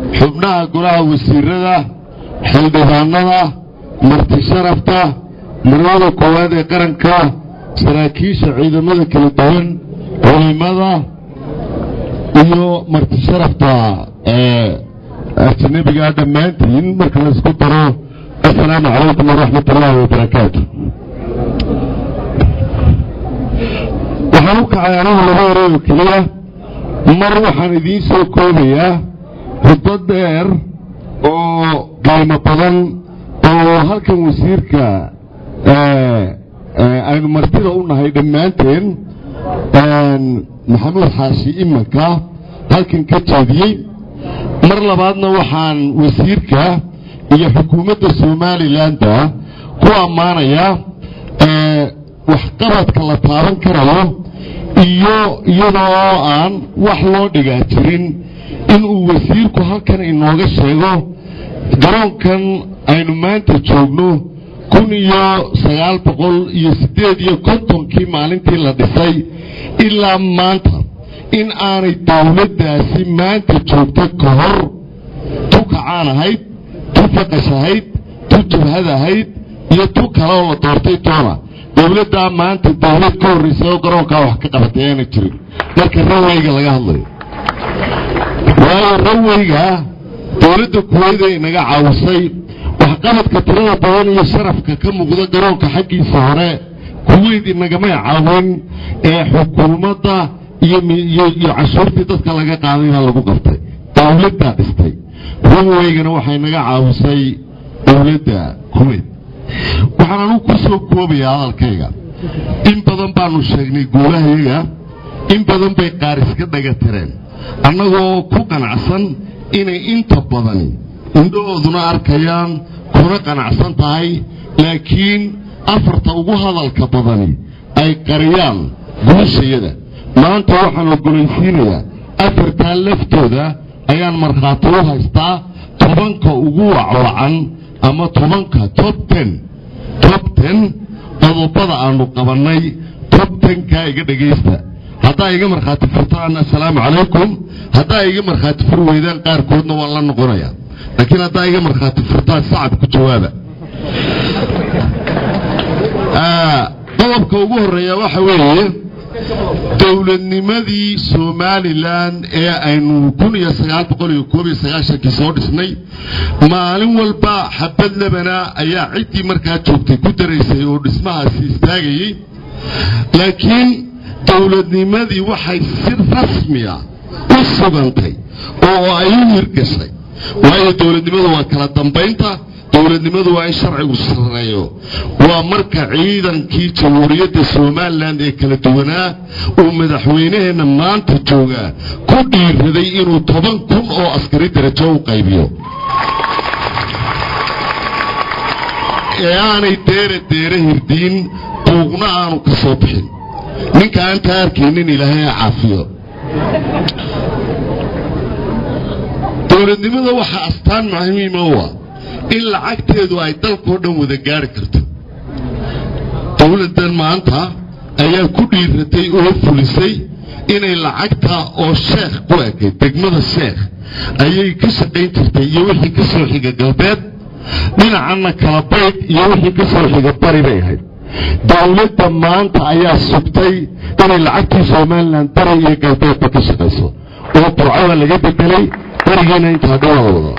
xubnaha golaha wasiirada xildhibaanada marti sharafta marwada koowaad ee qaranka saraakiisha ciidamada kala duwan culimada iyo marti sharafta ajnabiga dhammaantiin marka la isku daro assalaamu calaykum waraxmat ullaahi wabarakaatu waxaan u kacay anigu laba ereyoo keliya mar waxaan idiin soo koobayaa huddo dheer oo qiimo badan oo halkan wasiirka aynu martida u nahay dhammaanteen maxamuud xaashi imanka halkan ka jeediyey mar labaadna waxaan wasiirka iyo xukuumadda somalilanba ku ammaanayaa waxqabadka la taaban karayo iyo iyadoo oo aan wax loo dhigaa jirin inuu wasiirku halkan inooga sheego garoonkan aynu maanta joogno kun iyo sagaal boqol iyo siddeed iyo kontonkii maalintii la dhisay ilaa maanta in aanay dowladdaasi maanta joogta ka hor tu kacaan ahayd tu faqash ahayd tu jabhad ahayd iyo tu kale oo la doortay toona dowladdaa maanta dowlad ka horraysa oo garoonkaa wax ka qabatay aana jirin marka raweyga laga hadlayo waayo raweyga dowladda kuweyda inaga caawisay waxqabadka tirada badan iyo sharafka ka muuqda garoonka xaggiisa hore kuweyd inagamay caawin ee xukuumadda iyo cashuurtii dadka laga qaadayna lagu qabtay dowladdaa dhistay raweygana waxay naga caawisay dowladda kuweyd waxaan anugu ku soo koobayaa hadalkayga in badan baanu sheegnay guulahayaga in badan bay qaar iska dhaga tireen annagoo ku qanacsan inay inta badani indhahooduna arkayaan kuna qanacsan tahay laakiin afarta ugu hadalka badani ay qariyaan guushayada maanta waxaan ogolaysiinayaa afartaa laftooda ayaan markhaati u haystaa tobanka ugu wacwacan ama tobanka tob ten tob ten qodobada aanu qabannay tob tenkaa iga dhegaysta haddaa iga markhaati furtaan assalaamu calaykum haddaa iga markhaati fur weydaan qaarkoodna waan la noqonayaa laakiin haddaa iga markhaati furtaan sacab ku jawaaba qodobka ugu horreeya waxa weeye dowladnimadii somalilan ee aynu kun iyo sagaal boqol iyo koob iyo sagaashankii soo dhisnay maalin walba xabad lebana ayaa ciddii markaa joogtay ku daraysay oo dhismahaasi istaagayey laakiin dowladnimadii waxay si rasmiya u sugantay oo ay u hirgashay waayo dowladnimadu waa kala dambaynta dowladnimadu waa in sharcigu sareeyo waa marka ciidankii jamhuuriyadda somalilan ee kala duwanaa uu madaxweynaheenna maanta joogaa ku dhiiraday inuu toban kun oo askari darajo u qaybiyo ee aanay deere deere hirdiin buuqna aanu ka soo bixin ninka aan taa arkaynin ilaahay ha caafiyo dowladnimada waxaa astaan muhiima u ah in lacagteedu ay dalkao dhan wada gaari karto dowladdan maanta ayaa ku dhiiratay oo fulisay inay lacagta oo sheekh ku ekay degmada sheekh ayay ka shaqayn jirtay iyo wixii ka soo xiga galbeed dhinacanna kala bayd iyo wixii ka soo xiga bari bay ahayd dowladda maanta ayaa sugtay inay lacagtii somalilan bari iyo galbeedba ka shaqayso oo burcada laga bedelay barigiina intaa dhawaa wada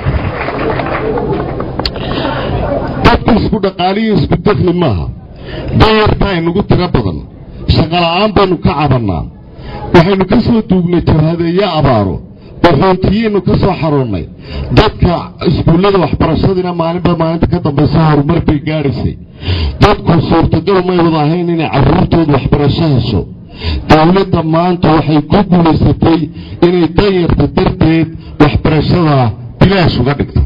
dadku isku dhaqaaliyo isku dakli maaha dayarta aynugu tiro badan shaqola'aan baynu ka cabannaa waxaynu ka soo duugnay jabhadeeyo abaaro waxoontiyaynu ka soo xaroonnay dadka iskuullada waxbarashadiina maalinba maalinta ka dambaysa horumar bay gaadhaysay dadku suurtagal may wada ahayn inay carruurtooda waxbarasho hesho dowladda maanta waxay ku guulaysatay inay danyarta darteed waxbarashada bilaash uga dhigto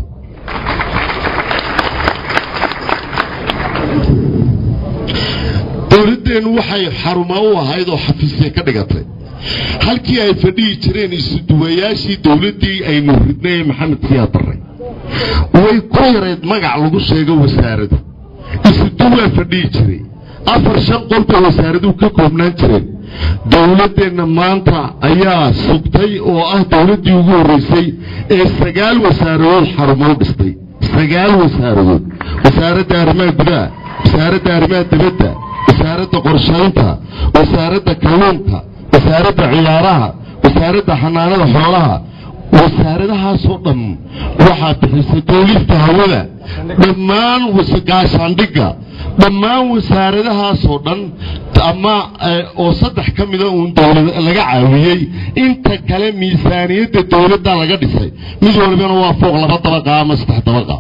dowladdeennu waxay xaruma u ahayd oo xafiisya ka dhigatay halkii ay fadhihi jireen isuduwayaashii dowladdii aynu ridnay ee maxamed siyaad barre way ku yarayd magac lagu sheego wasaaradu isuduwaa fadhihi jiray afar shan qolbay wasaaraduhu ka koobnaan jireen dowladdeenna maanta ayaa sugtay oo ah dowladdii ugu horreysay ee sagaal wasaaradood xarumo dhistay sagaal wasaaradood wasaaradda arrimaha gudaha wasaaradda arrimaha dibadda wasaaradda qorshaynta wasaaradda kalluunka wasaaradda ciyaaraha wasaaradda xanaanada xoolaha wasaaradahaasoo dhan waxaa bixisay duulista hawada dhammaan gaashaandhigga dhammaan wasaaradahaasoo dhan ama oo saddex ka mida uun dowlad laga caawiyey inta kale miisaaniyadda dowladda laga dhisay mid walibana waa fooq laba dabaqa ama saddex dabaqa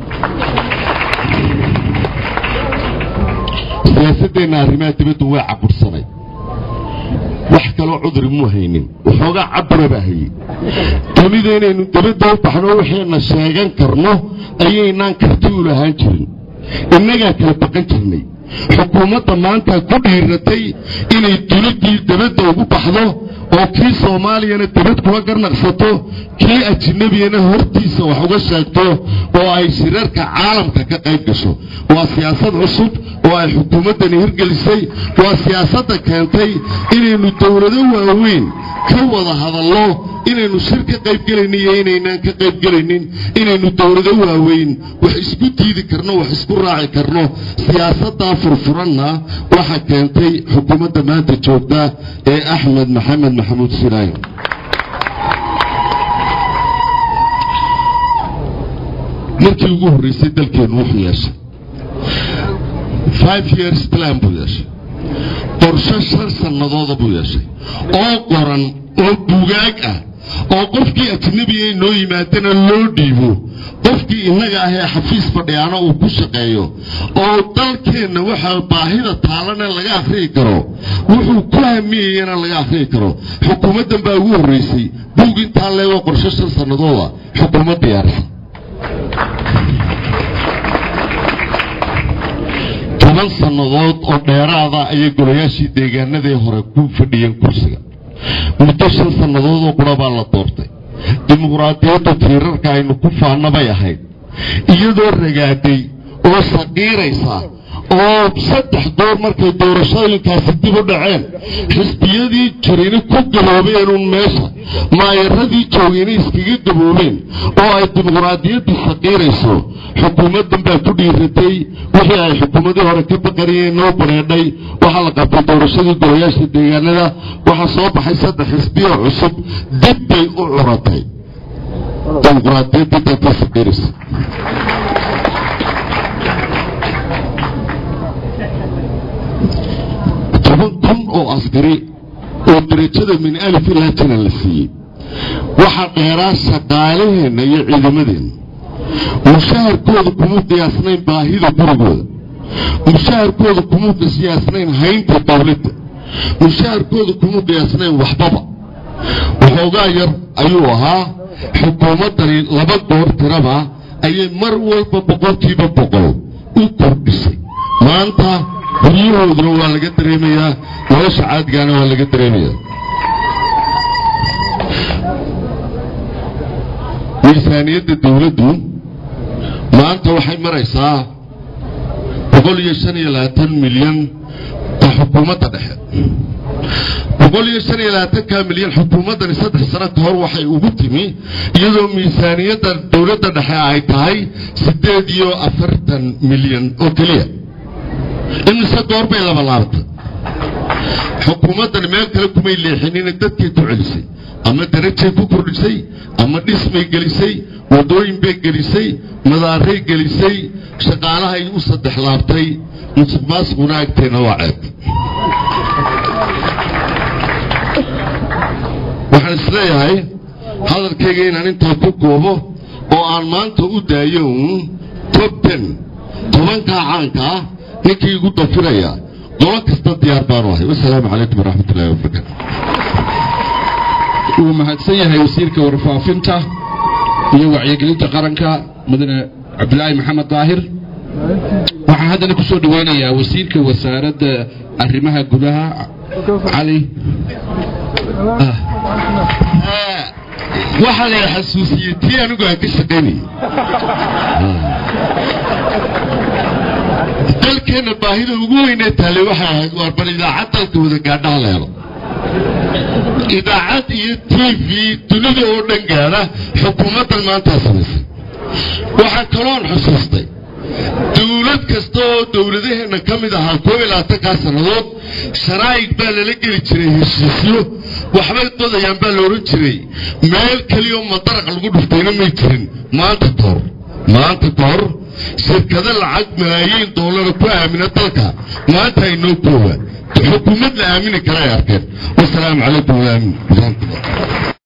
siyaasadeenna arrimaha dibaddu way cabursanay wax kaloo cudri muu haynin waxoogaa cabura baa hayey dunida inaynu dabadda u baxno waxayna sheegan karno ayaynaan karti u lahaan jirin innagaa kala baqan jirnay xukuumadda maanta ku dhiiratay inay duladdii dabadda ugu baxdo oo kii soomaaliyana dabad kula garnaqsato kii ajnabiyana hortiisa wax uga sheegto oo ay shirarka caalamka ka qayb gasho waa siyaasad cusub oo ay xukuumaddani hirgelisay waa siyaasadda keentay inaynu dowlado waaweyn ka wada hadallo inaynu shir ka qaybgelaynin iyo inaynaan ka qaybgelaynin inaynu dowlado waaweyn wax isku diidi karno wax isku raaci karno siyaasaddaa furfuranna waxa keentay xukuumadda maanta joogta ee axmed maxamed maxamuud sinaayo markii ugu horreysay dalkeennu wuxuu yeeshay five years plan buu yeeshay qorsho shan sannadooda buu yeeshay oo qoran oo bugaag ah oo qofkii ajnabiga inoo yimaadana loo dhiibo qofkii innaga ah ee xafiis fadhiyaana uu ku shaqeeyo oo dalkeenna waxaa baahida taalana laga akhriyi karo wuxuu ku hamiyayana laga akhriyi karo xukuumaddan baa ugu horreysay buug intaa leegoo qorsho shan sannadooda xukuumad diyaarsan toban sannadood oo dheeraada ayay golayaashii deegaanadii hore ku fadhiyeen kursiga muddo shan sannadood oo qura baa la doortay dimuqraadiyaddu tiirarka aynu ku faanna bay ahayd iyadoo ragaaday oo saqiiraysa oo saddex door markay doorashooyinkaasi dib u dhaceen xisbiyadii jirina ku gaboobeenuun meesha maayaradii joogayna iskaga gaboobeen oo ay dimuqraadiyaddii saqiirayso xukuumaddan baa ku dhiiratay wixii ay xukuumadii hore ka baqanayeen noo bareedhay waxaa la qabtay doorashadii golayaasha deegaanada waxaa soo baxay saddex xisbiyo cusub dib bay u curatay dimuqraadiyaddii baa ka saqiiraysa toban kun oo askari oo darajada min alif ilaa jana la siiyey waxaa dheeraa shaqaalaheenna iyo ciidamadeenna mushaharkooda kuma qiyaasnayn baahida gurigooda mushaharkooda kuma qiyaasnayn haynta dowladda mushaharkooda kuma qiyaasnayn waxbaba waxoogaa yar ayuu ahaa xukuumaddani laba goor tiraba ayay mar walba boqolkiiba boqol u kordhisay maanta guryahooduna waa laga dareemayaa nolosha caadigaana waa laga dareemayaa miisaaniyadda dowladdu maanta waxay maraysaa boqol iyo shan iyo labaatan milyan ta xukuumadda dhexe boqol iyo shan iyo labaatanka milyan xukuumaddani saddex sano ka hor waxay ugu timi iyadoo miisaaniyadda dowladda dhexe ay tahay siddeed iyo afartan milyan oo keliya imise goor bay laba laabtay xukuumaddan meel kale kumay leexinina dadkay ku celisay ama darajay ku kordhisay ama dhismay gelisay waddooyin bay gelisay madaaray gelisay shaqaalahay u saddex laabtay musuq maasuquna agteenna waa ceeb waxaan isleeyahay hadalkayga inaan intaa ku goobo oo aan maanta u daayo uun tob ten tobankaa caanka ah ninkii igu dafiraya qolo kasta diyaar baanu ahay wasalaamu calaykum waraxmat ullahi wabarakaatu wuu mahadsan yahay wasiirka warfaafinta iyo wacyigelinta qaranka mudane cabdilaahi maxamed daahir waxaan haddana ku soo dhaweynayaa wasiirka wasaaradda arrimaha gudaha cali waxaa la xasuusiyey tii anigu aan ka shaqaynayay dalkeenna baahida ugu weynee taallay waxay ahayd waar bal idaacad dalka wada gaadhaha la helo idaacad iyo t v dunida oo dhan gaadha xukuumaddan maantaa samaysay waxaa kaloon xusuustay dawlad kasta oo dawladaheenna ka mid ahaa koob iyo labaatankaa sannadood sharaa'ig baa lala geli jiray heshiisyo waxbay dodayaan baa la odhan jiray meel keliyaoo madaraq lagu dhuftayna may jirin maanta kahor maanta kahor shirkado lacag malaayiin doolara ku aamina dalka maanta inoo koowa xukuumad la aamini kara ay arkeen wasalaamu calaykum waraxmatullah